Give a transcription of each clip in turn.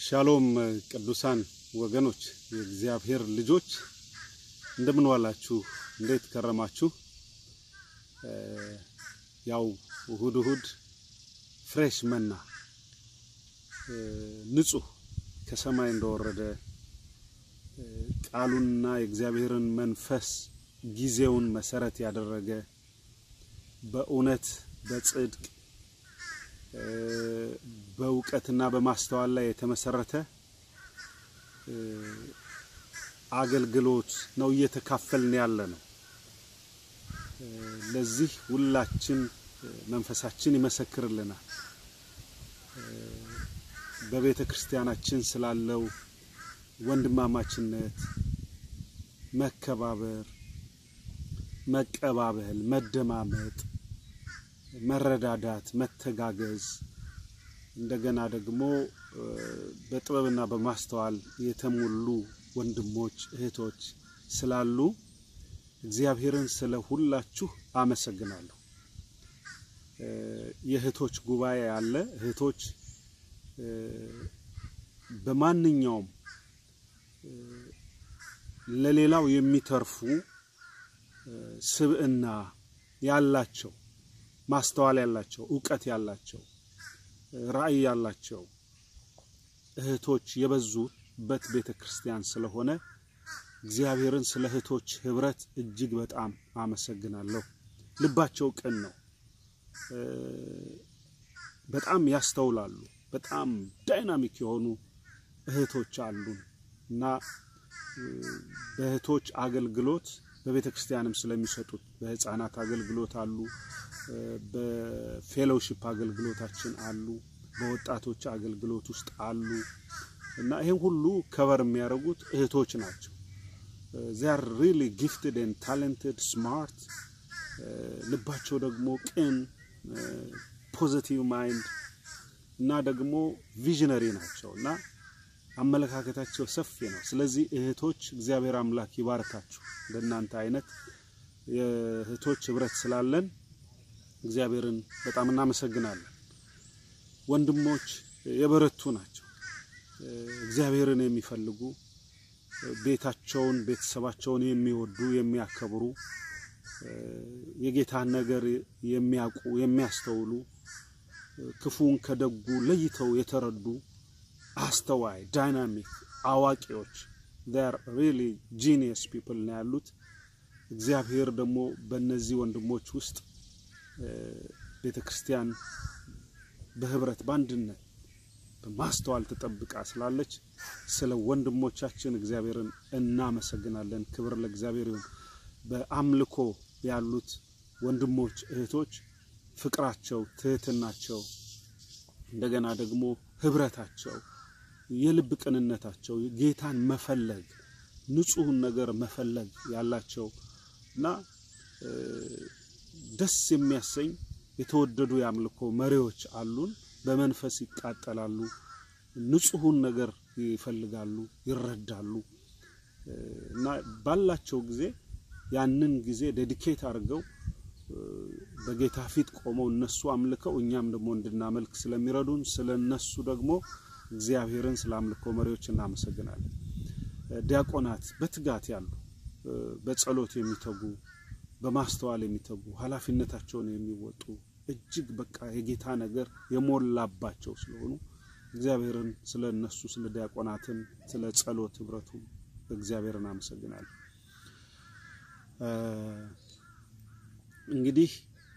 ሻሎም ቅዱሳን ወገኖች፣ የእግዚአብሔር ልጆች እንደምን ዋላችሁ? እንዴት ከረማችሁ? ያው እሁድ እሁድ ፍሬሽ መና ንጹህ ከሰማይ እንደወረደ ቃሉንና የእግዚአብሔርን መንፈስ ጊዜውን መሰረት ያደረገ በእውነት በጽድቅ በእውቀትና በማስተዋል ላይ የተመሰረተ አገልግሎት ነው እየተካፈልን ያለ ነው። ለዚህ ሁላችን መንፈሳችን ይመሰክርልናል። በቤተ ክርስቲያናችን ስላለው ወንድማማችነት፣ መከባበር፣ መቀባበል፣ መደማመጥ፣ መረዳዳት፣ መተጋገዝ እንደገና ደግሞ በጥበብና በማስተዋል የተሞሉ ወንድሞች እህቶች ስላሉ እግዚአብሔርን ስለ ሁላችሁ አመሰግናለሁ። የእህቶች ጉባኤ አለ። እህቶች በማንኛውም ለሌላው የሚተርፉ ስብዕና ያላቸው፣ ማስተዋል ያላቸው፣ እውቀት ያላቸው፣ ራዕይ ያላቸው እህቶች የበዙበት ቤተ ክርስቲያን ስለሆነ እግዚአብሔርን ስለ እህቶች ህብረት እጅግ በጣም አመሰግናለሁ። ልባቸው ቅን ነው። በጣም ያስተውላሉ። በጣም ዳይናሚክ የሆኑ እህቶች አሉን እና በእህቶች አገልግሎት በቤተ ክርስቲያንም ስለሚሰጡት በህፃናት አገልግሎት አሉ፣ በፌሎውሺፕ አገልግሎታችን አሉ፣ በወጣቶች አገልግሎት ውስጥ አሉ እና ይህን ሁሉ ከበር የሚያደርጉት እህቶች ናቸው። ዚያር ሪሊ ጊፍትድ ኤንድ ታለንትድ ስማርት፣ ልባቸው ደግሞ ቅን ፖዚቲቭ ማይንድ እና ደግሞ ቪዥነሪ ናቸው እና አመለካከታቸው ሰፊ ነው። ስለዚህ እህቶች እግዚአብሔር አምላክ ይባርካችሁ። እንደናንተ አይነት የእህቶች ህብረት ስላለን እግዚአብሔርን በጣም እናመሰግናለን። ወንድሞች የበረቱ ናቸው። እግዚአብሔርን የሚፈልጉ ቤታቸውን፣ ቤተሰባቸውን የሚወዱ የሚያከብሩ፣ የጌታን ነገር የሚያውቁ የሚያስተውሉ፣ ክፉን ከደጉ ለይተው የተረዱ አስተዋይ፣ ዳይናሚክ አዋቂዎች ር ሪሊ ጂኒየስ ፒፕል ነው ያሉት። እግዚአብሔር ደግሞ በእነዚህ ወንድሞች ውስጥ ቤተ ክርስቲያን በህብረት በአንድነት በማስተዋል ተጠብቃ ስላለች ስለ ወንድሞቻችን እግዚአብሔርን እናመሰግናለን። ክብር ለእግዚአብሔር ይሁን። በአምልኮ ያሉት ወንድሞች እህቶች ፍቅራቸው፣ ትህትናቸው፣ እንደገና ደግሞ ህብረታቸው፣ የልብ ቅንነታቸው፣ ጌታን መፈለግ፣ ንጹህን ነገር መፈለግ ያላቸው እና ደስ የሚያሰኝ የተወደዱ የአምልኮ መሪዎች አሉን። በመንፈስ ይቃጠላሉ፣ ንጹሁን ነገር ይፈልጋሉ፣ ይረዳሉ እና ባላቸው ጊዜ ያንን ጊዜ ዴዲኬት አድርገው በጌታ ፊት ቆመው እነሱ አምልከው እኛም ደግሞ እንድናመልክ ስለሚረዱን ስለ እነሱ ደግሞ እግዚአብሔርን ስለ አምልኮ መሪዎች እናመሰግናለን። ዲያቆናት በትጋት ያሉ በጸሎት የሚተጉ በማስተዋል የሚተጉ ኃላፊነታቸውን የሚወጡ እጅግ በቃ የጌታ ነገር የሞላባቸው ስለሆኑ እግዚአብሔርን ስለ እነሱ ስለ ዲያቆናትን ስለ ጸሎት ህብረቱ እግዚአብሔርን አመሰግናለሁ። እንግዲህ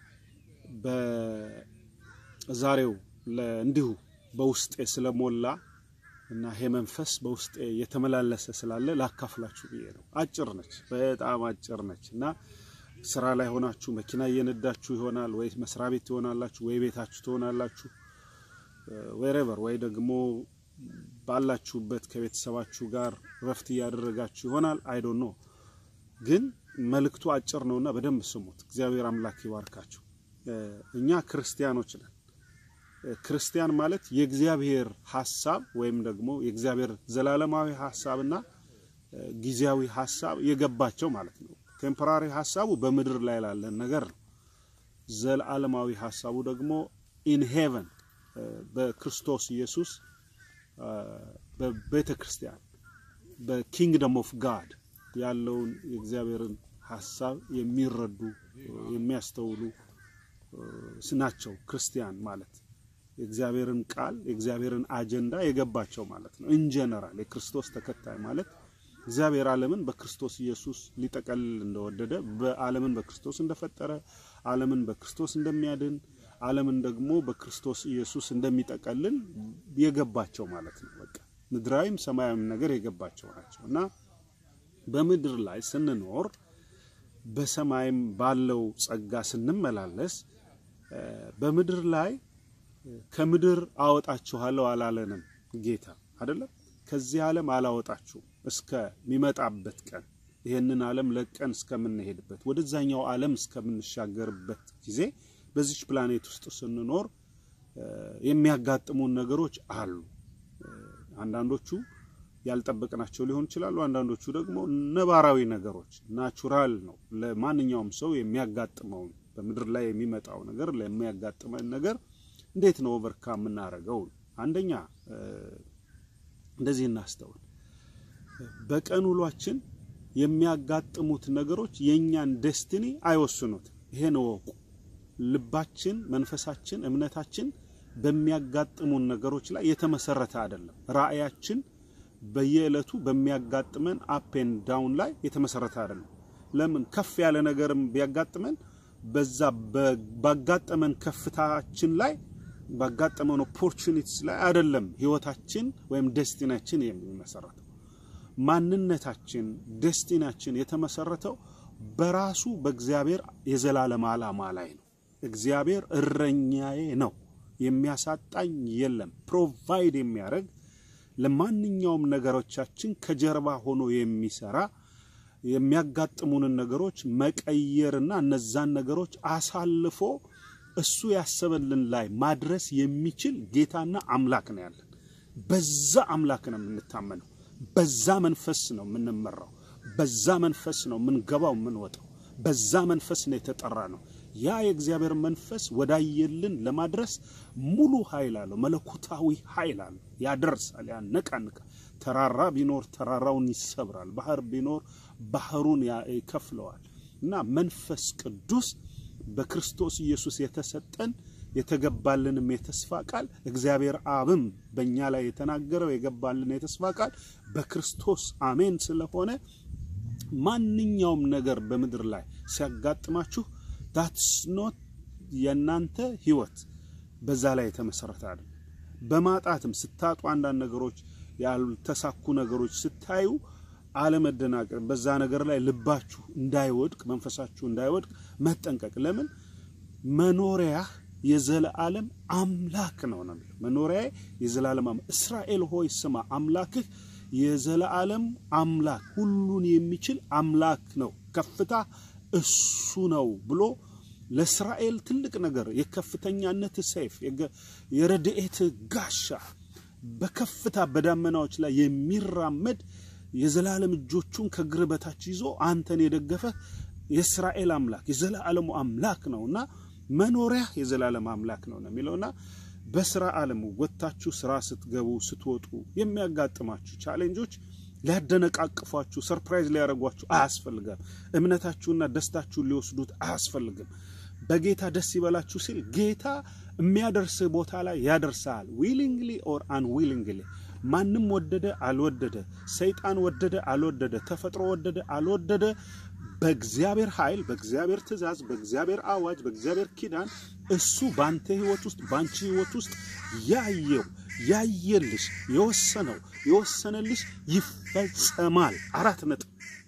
በዛሬው እንዲሁ በውስጤ ስለሞላ እና ይሄ መንፈስ በውስጤ የተመላለሰ ስላለ ላካፍላችሁ ብዬ ነው። አጭር ነች፣ በጣም አጭር ነች እና ስራ ላይ ሆናችሁ መኪና እየነዳችሁ ይሆናል፣ ወይ መስሪያ ቤት ትሆናላችሁ፣ ወይ ቤታችሁ ትሆናላችሁ፣ ወይሬቨር ወይ ደግሞ ባላችሁበት ከቤተሰባችሁ ጋር ረፍት እያደረጋችሁ ይሆናል። አይዶ ኖ ግን መልእክቱ አጭር ነውና በደንብ ስሙት። እግዚአብሔር አምላክ ይባርካችሁ። እኛ ክርስቲያኖች ነን። ክርስቲያን ማለት የእግዚአብሔር ሀሳብ ወይም ደግሞ የእግዚአብሔር ዘላለማዊ ሀሳብና ጊዜያዊ ሀሳብ የገባቸው ማለት ነው። ቴምፖራሪ ሀሳቡ በምድር ላይ ላለን ነገር ነው። ዘላለማዊ ሀሳቡ ደግሞ ኢን ሄቨን በክርስቶስ ኢየሱስ በቤተ ክርስቲያን በኪንግደም ኦፍ ጋድ ያለውን የእግዚአብሔርን ሀሳብ የሚረዱ የሚያስተውሉ ናቸው። ክርስቲያን ማለት የእግዚአብሔርን ቃል የእግዚአብሔርን አጀንዳ የገባቸው ማለት ነው። ኢንጀነራል የክርስቶስ ተከታይ ማለት እግዚአብሔር ዓለምን በክርስቶስ ኢየሱስ ሊጠቀልል እንደወደደ በዓለምን በክርስቶስ እንደፈጠረ ዓለምን በክርስቶስ እንደሚያድን ዓለምን ደግሞ በክርስቶስ ኢየሱስ እንደሚጠቀልል የገባቸው ማለት ነው። በቃ ምድራዊም ሰማያዊም ነገር የገባቸው ናቸው እና በምድር ላይ ስንኖር በሰማይም ባለው ጸጋ ስንመላለስ በምድር ላይ ከምድር አወጣችኋለሁ አላለንም ጌታ አይደለም። ከዚህ ዓለም አላወጣችሁም እስከሚመጣበት ቀን ይህንን ዓለም ለቀን እስከምንሄድበት ወደዛኛው ዓለም እስከምንሻገርበት ጊዜ በዚች ፕላኔት ውስጥ ስንኖር የሚያጋጥሙን ነገሮች አሉ። አንዳንዶቹ ያልጠበቅናቸው ሊሆን ይችላሉ። አንዳንዶቹ ደግሞ ነባራዊ ነገሮች ናቹራል ነው። ለማንኛውም ሰው የሚያጋጥመውን በምድር ላይ የሚመጣው ነገር ለሚያጋጥመን ነገር እንዴት ነው ኦቨርካም የምናደርገው? አንደኛ እንደዚህ እናስተውል። በቀን ውሏችን የሚያጋጥሙት ነገሮች የእኛን ደስቲኒ አይወስኑትም። ይሄን እወቁ። ልባችን፣ መንፈሳችን፣ እምነታችን በሚያጋጥሙን ነገሮች ላይ የተመሰረተ አይደለም። ራእያችን በየዕለቱ በሚያጋጥመን አፕ ኤንድ ዳውን ላይ የተመሰረተ አይደለም። ለምን ከፍ ያለ ነገርም ቢያጋጥመን በዛ ባጋጠመን ከፍታችን ላይ ባጋጠመን ኦፖርቹኒቲስ ላይ አይደለም ህይወታችን ወይም ደስቲናችን የሚመሰረተው። ማንነታችን ደስቲናችን የተመሰረተው በራሱ በእግዚአብሔር የዘላለም ዓላማ ላይ ነው። እግዚአብሔር እረኛዬ ነው፣ የሚያሳጣኝ የለም። ፕሮቫይድ የሚያደርግ ለማንኛውም ነገሮቻችን ከጀርባ ሆኖ የሚሰራ የሚያጋጥሙንን ነገሮች መቀየርና እነዛን ነገሮች አሳልፎ እሱ ያሰበልን ላይ ማድረስ የሚችል ጌታና አምላክ ነው ያለን። በዛ አምላክ ነው የምንታመነው። በዛ መንፈስ ነው የምንመራው። በዛ መንፈስ ነው የምንገባው የምንወጣው። በዛ መንፈስ ነው የተጠራ ነው። ያ የእግዚአብሔር መንፈስ ወዳየልን ለማድረስ ሙሉ ኃይል አለው። መለኮታዊ ኃይል አለው። ያደርሳል፣ ያነቃንቃል። ተራራ ቢኖር ተራራውን ይሰብራል። ባህር ቢኖር ባህሩን ይከፍለዋል። እና መንፈስ ቅዱስ በክርስቶስ ኢየሱስ የተሰጠን የተገባልንም የተስፋ ቃል እግዚአብሔር አብም በእኛ ላይ የተናገረው የገባልን የተስፋ ቃል በክርስቶስ አሜን ስለሆነ ማንኛውም ነገር በምድር ላይ ሲያጋጥማችሁ ዳትስ ኖት የእናንተ ህይወት በዛ ላይ የተመሰረተ አይደለም። በማጣትም ስታጡ አንዳንድ ነገሮች ያልተሳኩ ነገሮች ስታዩ አለመደናቀር፣ በዛ ነገር ላይ ልባችሁ እንዳይወድቅ መንፈሳችሁ እንዳይወድቅ መጠንቀቅ። ለምን መኖሪያህ የዘለዓለም አምላክ ነው ነው የሚለው መኖሪያ የዘላለም አምላክ። እስራኤል ሆይ ስማ አምላክህ የዘለዓለም አምላክ ሁሉን የሚችል አምላክ ነው፣ ከፍታ እሱ ነው ብሎ ለእስራኤል ትልቅ ነገር የከፍተኛነት ሰይፍ የረድኤት ጋሻ በከፍታ በዳመናዎች ላይ የሚራመድ የዘላለም እጆቹን ከእግር በታች ይዞ አንተን የደገፈ የእስራኤል አምላክ የዘላለሙ አምላክ ነውና መኖሪያ የዘላለም አምላክ ነው ነው የሚለውና በስራ ዓለም ወጥታችሁ ስራ ስትገቡ ስትወጡ የሚያጋጥማችሁ ቻሌንጆች ሊያደነቃቅፏችሁ ሰርፕራይዝ ሊያደርጓችሁ አያስፈልጋም። እምነታችሁና ደስታችሁን ሊወስዱት አያስፈልግም። በጌታ ደስ ይበላችሁ ሲል ጌታ የሚያደርስህ ቦታ ላይ ያደርሳል። ዊሊንግሊ ኦር አንዊሊንግሊ ማንም ወደደ አልወደደ፣ ሰይጣን ወደደ አልወደደ፣ ተፈጥሮ ወደደ አልወደደ፣ በእግዚአብሔር ኃይል፣ በእግዚአብሔር ትእዛዝ፣ በእግዚአብሔር አዋጅ፣ በእግዚአብሔር ኪዳን እሱ በአንተ ህይወት ውስጥ በአንቺ ህይወት ውስጥ ያየው ያየልሽ የወሰነው የወሰነልሽ ይፈጸማል። አራት ነጥብ።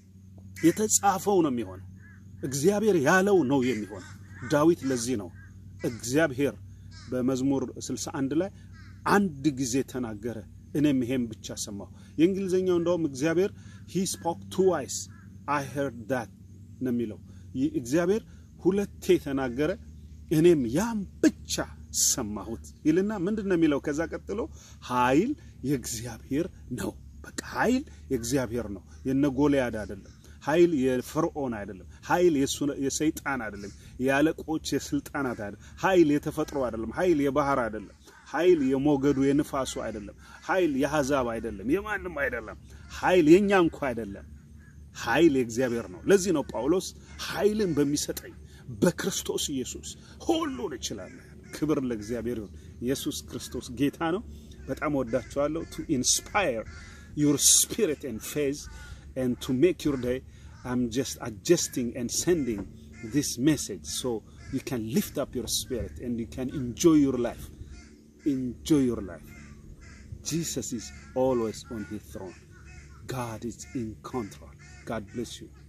የተጻፈው ነው የሚሆነው። እግዚአብሔር ያለው ነው የሚሆነው። ዳዊት ለዚህ ነው እግዚአብሔር በመዝሙር 61 ላይ አንድ ጊዜ ተናገረ፣ እኔም ይሄም ብቻ ሰማሁ። የእንግሊዝኛው እንደውም እግዚአብሔር ሂ ስፖክ ቱዋይስ አይ ሄርድ ዳት ነው የሚለው። እግዚአብሔር ሁለቴ ተናገረ፣ እኔም ያም ብቻ ሰማሁት ይልና ምንድን ነው የሚለው? ከዛ ቀጥሎ ኃይል የእግዚአብሔር ነው። በቃ ኃይል የእግዚአብሔር ነው፣ የነ ጎልያድ አይደለም። ኃይል የፈርዖን አይደለም። ኃይል የሰይጣን አይደለም። የአለቆች የስልጣናት አይደለም። ኃይል የተፈጥሮ አይደለም። ኃይል የባህር አይደለም። ኃይል የሞገዱ የንፋሱ አይደለም። ኃይል የአሕዛብ አይደለም፣ የማንም አይደለም። ኃይል የኛ እንኳ አይደለም። ኃይል የእግዚአብሔር ነው። ለዚህ ነው ጳውሎስ ኃይልን በሚሰጠኝ በክርስቶስ ኢየሱስ ሁሉን እችላለሁ። ክብር ለእግዚአብሔር ይሁን። ኢየሱስ ክርስቶስ ጌታ ነው። በጣም ወዳችኋለሁ። ቱ ኢንስፓየር ዩር ስፒሪት ኤንድ ፌዝ ኤንድ ቱ ሜክ ዩር ዴይ I'm just adjusting and sending this message so you can lift up your spirit and you can enjoy your life. Enjoy your life. Jesus is always on his throne. God is in control. God bless you.